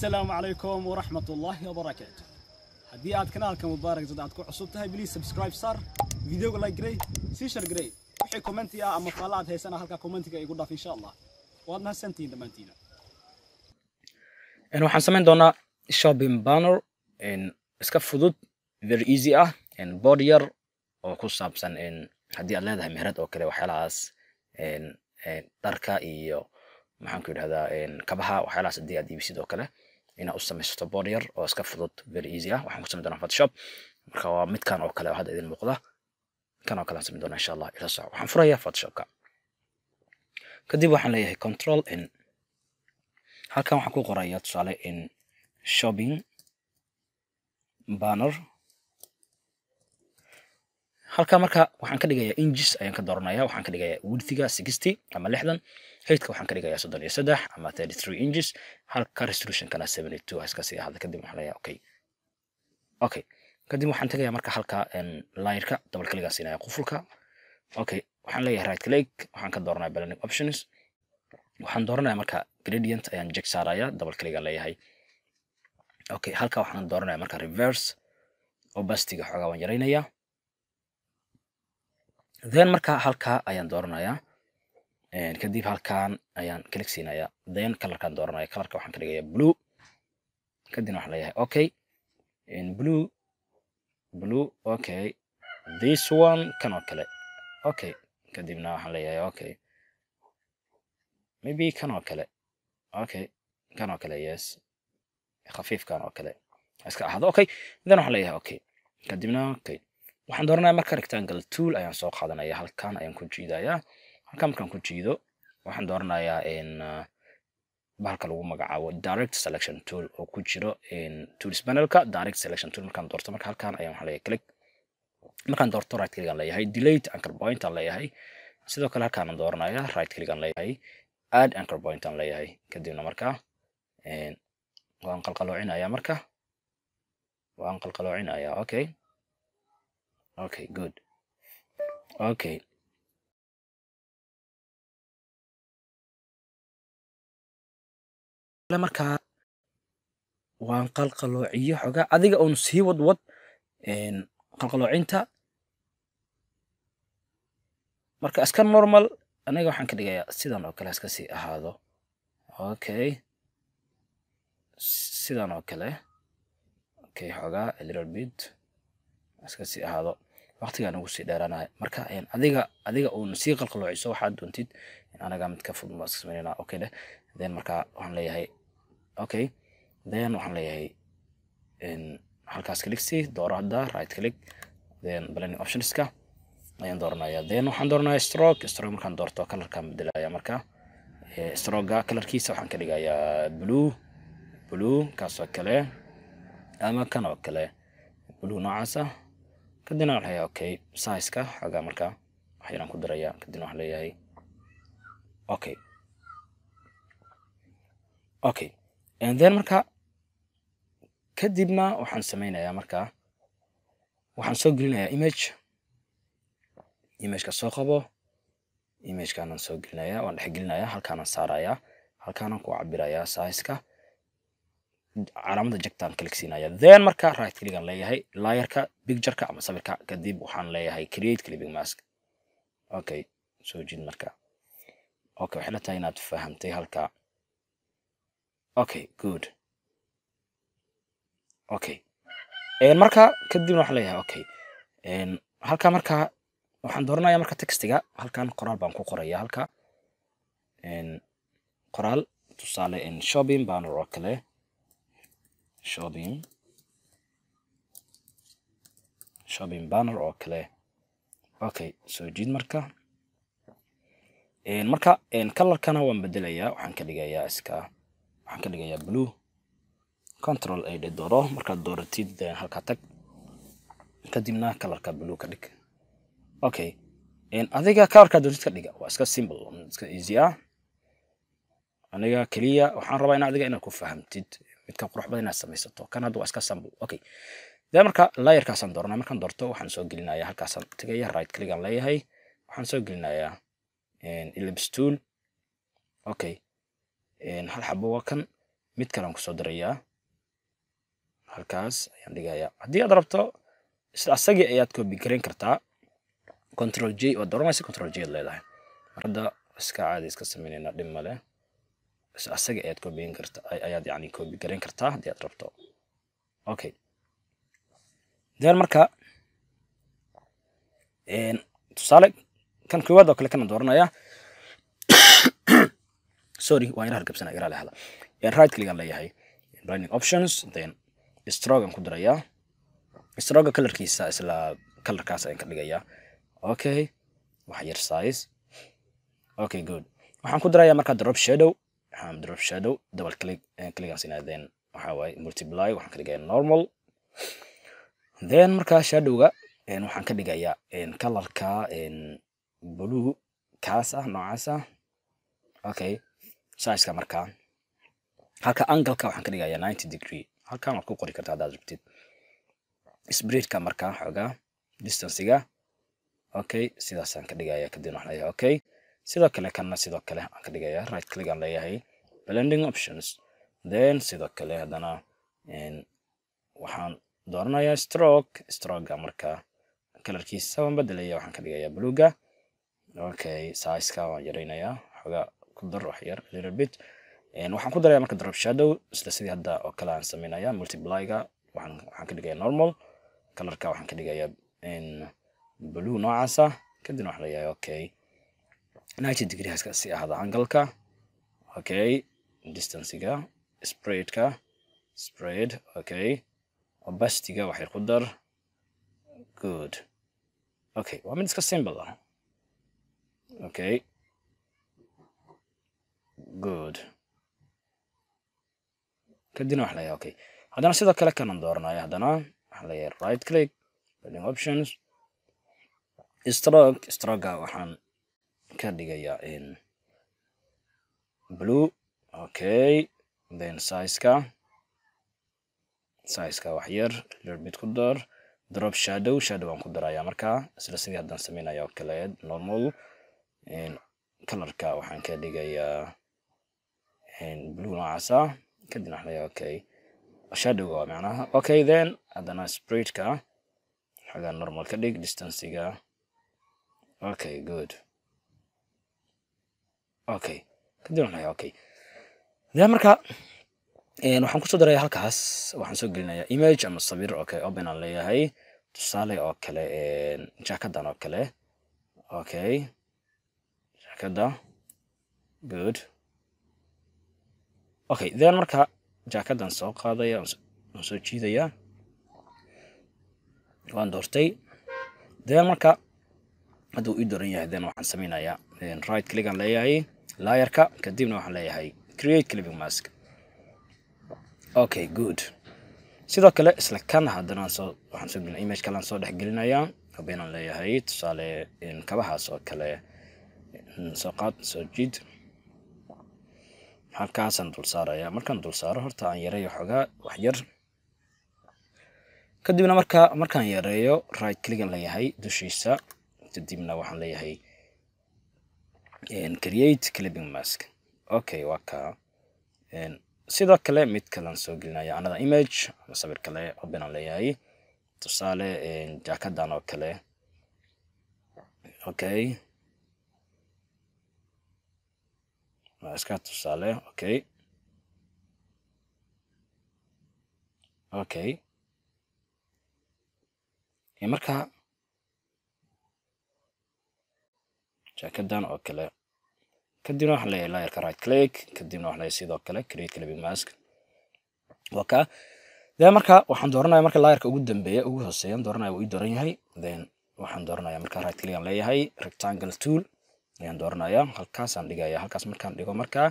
السلام عليكم ورحمة الله وبركاته haddii aad kanaalka mubaarak dad aad ku cusub tahay please subscribe sar videoga like garay sii share garay wixii commenti ah ama faala aad haysana halka commentiga igu dhaaf insha allah waad mahadsantihiin dhammaantiina waxaan samayn doonaa shopping banner iska fudud very easy ah board yar oo ku saabsan haddii aad leedahay meherad oo kale waxyaalahaas dharka iyo maxaan ku yidhahdaa kabaha waxyaalahaas haddii aad iibisid oo kale inaad u samaysato board yar oo iska fudud very easy ah waxaan ku samayn doonaa photoshop marka waa midkan oo kale oo hadda idin muuqda kan oo kale aan samayn doonaa insha allah ila soco waxaan furayaa photoshopka kadib waxaan leeyahay control n halkan waxaan ku qorayaa tusaale in shopping banner halka marka waxaan ka dhigayaa inches ayaan ka dooranaya waxaan ka dhigayaa widthiga sixty ama lixdan heightka waxaan ka dhigayaa soddon iyo saddex ama thirty three inches halka resolutionkana seventy two iska sii ahada kadib waxaan leeyahay okay okay kadib waxaan tegayaa marka halka layerka double clicgaan siinaya qufulka okay waxaan leeyahay right click waxaan ka dooranaya blending options waxaan dooranaya marka gradient ayaan jeg saaraya double clicgaan leeyahay okay halka waxaan dooranaya marka reverse opacityga xoogaa waan yaraynaya then marka halka ayaan dooranaya kadib halkan ayaan click siinaya then colorkaan dooranaya colorka waxaan ka dhigaya blue kadibna waxaan leeyahay okay blue blue okay this one kan oo kale okay kadibna waxaan leeyahay okay maybe kan oo kale okay kan oo kale yes khafiifkan oo kale iska ahdo okay then waxaan leeyahay okay kadibna okay waxaan dooranaya marka rectangle tool ayaan soo qaadanaya halkan ayaan ku jiidaya halkan markaan ku jiido waxaan dooranayaa in bahalka lagu magacaabo direct selection tool oo ku jiro tools panelka direct selection tool markaan doorto marka halkan ayaan waxaan leeyahay click markaan doorto right click aan leeyahay delete anchor point aan leeyahay sidoo kale halkaan aan dooranaya right click aan leeyahay add anchor point aan leeyahay kadibna marka waan qalqaloocinaya marka waan qalqaloocinaya okay okay good okay markaa waan qalqaloociyo xogaa adiga uun sii wadwad qalqaloocinta marka iska normal aniga waxaan ka dhigayaa sidan oo kale iska sii ahaado okay sidan oo kale okay xogaa a little bit iska sii ahaado waqtigaan ugu sii dheeraanahay marka adiga adiga uun sii qalqaloociso waxaad doontid anaga mid ka fudud baan iska samaynayna okay dheh then marka waxaan leeyahay okay then waxaan leeyahay halkaas click si dooro hadda right click then blending optionska ayaan dooranaya then waxaan dooranaya stroke stroke markaan doorto colorkaan bedelaya marka stroga colorkiisa waxaan ka dhigayaa blue blue kaasoo kale ama kan oo kale blue noocaasa kadibna waxaan leeyahay okay sizeka xoogaa marka waxyaraan ku daraya kadibna waxaan leeyahay okay okay and then marka kadibna waxaan sameynayaa marka waxaan soo gelinayaa image imageka soo qabo imagekaanan soo gelinaya waan dhex gelinaya halkaanaan saaraya halkaanaan ku cabirayaa sizeka calaamada jegtaan click siinaya then marka right clickaan leeyahay layerka pictureka ama sawirka kadib waxaan leeyahay create clipping mask okay soo jid marka okay waxay la tahay inaad fahamtay halka okay good okay marka kadibna waxaan leeyahay okay halka marka waxaan dooranaya marka textiga halkan qoraal baan ku qoraya halka qoraal tusaale shopping banner oo kale shopping shopping banner oo kale okay soo jiid marka marka colorkana waan bedelayaa waxaan ka dhigayaa iska waxaan ka dhigayaa blue control ay dhe dooro markaad dooratid halkaa tag kadibna colorka blue ka dhig okay adiga colorka doontid ka dhiga waa iska simple iska easy ah aniga keliya waxaan rabaa in adiga inaad ku fahamtid midka qurux badan inaad samaysato kan hadda waa iska sample okay dee marka layerkaasaan dooranaa markaan doorto waxaan soo gelinaya halkaasaan tegaya right click aan leeyahay waxaan soo gelinayaa ellipse tool okay hal xabo waa kan mid kale aan kusoo darayaa halkaas ayaan dhigayaa haddii aad rabto isla asagii ayaad copy garayn kartaa control j waad dooranaysa control j aad leedahay mar hadda iska caadi iska sameynayna dhib male isla asagii ayaad copyin karta ayaad yani copy garayn kartaa haddii aad rabto okay then marka tusaale kan koowaad oo kale kana dooranaya sorry waan yara hargabsana iraale hada right click aan leeyahay running options then stroke aan ku dirayaa stroga colorkiisa isla colorkaas ayaan ka dhigayaa okay wax yar size okay good waxaan ku dirayaa markaa drop shadow waxaan drop shadow double click click aan siinaya then waxaa waaye multiply waxaan ka dhigayaa normal then markaa shadowga waxaan ka dhigayaa colorka blue kaas ah noocaas ah okay sizeka markaa halka angleka waxaan ka dhigayaa ninety degree halkan waad ku qori kartaa haddaad rabtid spreadka markaa xoogaa distancega okay sidaasaan ka dhigaya kadibna waxaan leeyahay okay sidoo kale kanna sidoo kale aan ka dhigaya right click aan leeyahay blending options then sidoo kale haddana waxaan dooranayaa stroke strokega markaa kalarkiisa waan bedelaya waxaan ka dhigayaa bluega okay sizeka waan yaraynayaa xoogaa ku dar wax yar little bit waxaan ku daraya marka drop shadow isla sidii hadda oo kale aan sameynaya multiplyga waxaan waxaan ka dhigaya normal colorka waxaan ka dhigayaa blue noocaasa kadibna waxaan leeyahay okay ninety degree haska si ahada angalka okay distancega spreadka spread okay opacityga waxay ku dar good okay waa mid iska simple ah okay good kadibna waxaan leeyahay okay haddana sidoo kale kanan dooranaya haddana waxaan leeyahay right click building options stroke stroga waxaan ka dhigayaa in blue okay then sizeka sizeka wax yar little bit ku dar drop shadow shadow aan ku darayaa markaa isla sidii haddaan sameynaya oo kale normal colorka waxaan ka dhigayaa blue noocaasa kadibna waxaan leeyahay okay shadowga waa macnaha okay then haddana spreadka xagaa normal ka dhig distancega okay good okay kadib waxaan leeyahay okay then marka waxaan kusoo daraya halkaas waxaan soo gelinayaa image ama sawir okay open aan leeyahay tusaale oo kale jaakadan oo kale okay jaakada good okay then marka jaakadan soo qaadaya waan soo jiidaya waan doortay then marka hadduu ii dooran yahay then waxaan sameynayaa right click aan leeyahay layerka kadibna waxaan leeyahay create clipping mask okay good sidoo kale isla kan haddana soo waxaan soo gelina image kale aan soo dhex gelinayaa habeenaan leeyahay tusaale kabahaas oo kale soo qaad soo jiid halkaasaan dul saaraya markaan dul saaro horta aan yareeyo xoogaa wax yar kadibna marka markaan yareeyo right clickan leeyahay dushiisa kadibna waxaan leeyahay create clipping mask okay waa ka sidoo kale mid kalean soo gelinaya another image ama sawir kale open aan leeyahay tusaale jaakadan oo kale okay waa iska tusaale okay okay marka jaakadan oo kale kadibna waxaan leeyahay layerka right click kadibna waxaan leeyahay sidoo kale create clipping mask waa ka then marka waxaan dooranaya marka layerka ugu dambeeya ugu hooseeyan dooranaya wuu ii dooran yahay then waxaan dooranaya marka right click aan leeyahay rectangle tool ayaan dooranaya halkaasaan dhigaya halkaas markaan dhigo markaa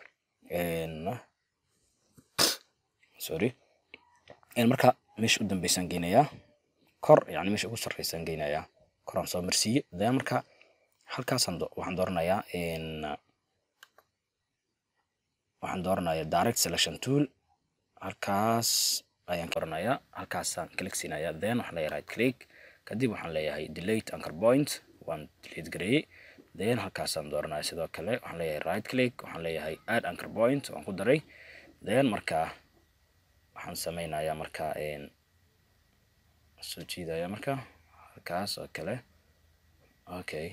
sorry marka meesha u dambeysaan geynayaa kor yani meesha ugu sarreysaan geynayaa koraan soo marsiiye then marka halkaasaan waxaan dooranayaa waxaan dooranayaa direct selection tool halkaas ayaan dooranayaa halkaasaan click siinayaa then waxaan leeyahay right click kadib waxaan leeyahay delete anchor point waan delete gareeyey then halkaasaan dooranaya sidoo kale waxaan leeyahay right click waxaan leeyahay add anchor point waan ku daray then markaa waxaan sameynayaa markaa soo jiidaya marka halkaas oo kale okay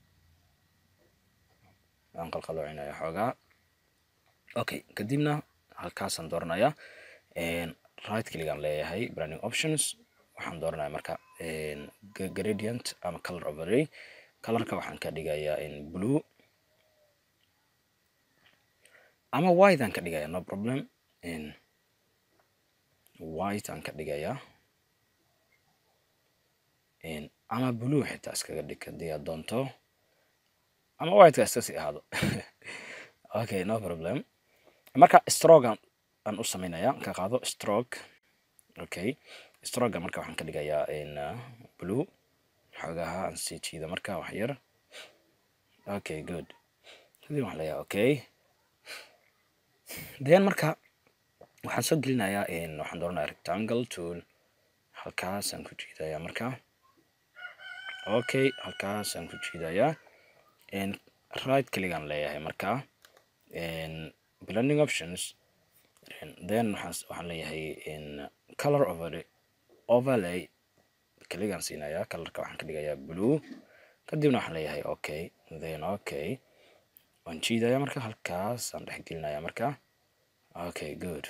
waan qalqaloocinaya xoogaa okay kadibna halkaasaan dooranaya right cligan leeyahay branding options waxaan dooranaya marka gradient ama color overlay colorka waxaan ka dhigayaa in blue ama white aan ka dhigaya no problem in white aan ka dhigayaa ama blue xitaa iskaga dhig haddii aad doonto ama whiteka iska sii ahaado okay no problem marka stroke aan u sameynaya ka qaado stroke okay stroga marka waxaan ka dhigayaa in blue xoogaha aan sii jiida marka wax yar okay good kadib waxaan leeyahay okay then marka waxaan soo gelinayaa in waxaan dooranaya rectangle tool halkaasaan ku jiidayaa marka okay halkaasaan ku jiidayaa right cligan leeyahay marka blending options then waxaan leeyahay in color overlay overlay kligan siinaya colorka waxaan ka dhigayaa blue kadibna waxaan leeyahay okay then okay waan jiidaya marka halkaas aan dhex gelinaya marka okay good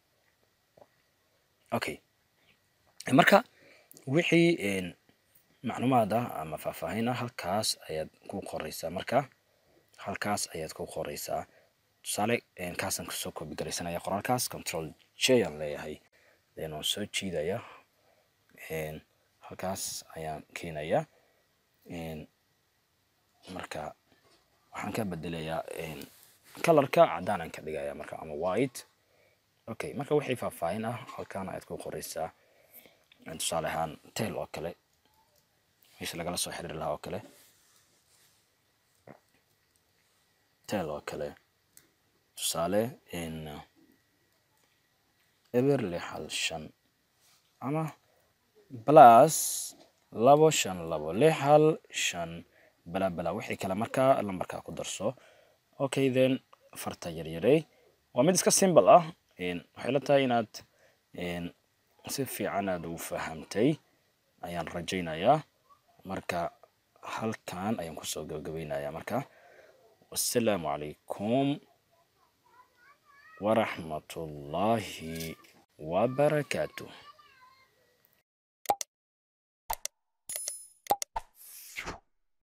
okay marka wixii macluumaad ah ama faahfaahin ah halkaas ayaad ku qoreysaa marka halkaas ayaad ku qoreysaa tusaale kaasaan kusoo koobi garaysanaya qoraalkaas control j aan leeyahay then waan soo jiidaya halkaas ayaan keenaya marka waxaan ka bedelayaa colorka cadaan aan ka dhigaya marka ama white okay marka wixii faahfaahin ah halkaan ayaad ku qoreysaa tusaale ahaan tail oo kale meesha lagala soo xiriiri lahaa oo kale tail oo kale tusaale in eber lix hal shan ama plus labo shan labo lix hal shan bala bala wixii kale markaa lambarkaa ku darso okay then farta yaryarey waa mid iska simple ah waxay la tahay inaad si fiican aad u fahamtay ayaan rajaynayaa marka halkan ayaan kusoo gabagabaynayaa marka wassalaamu calaykum waraxmatullaahi wabarakaatuh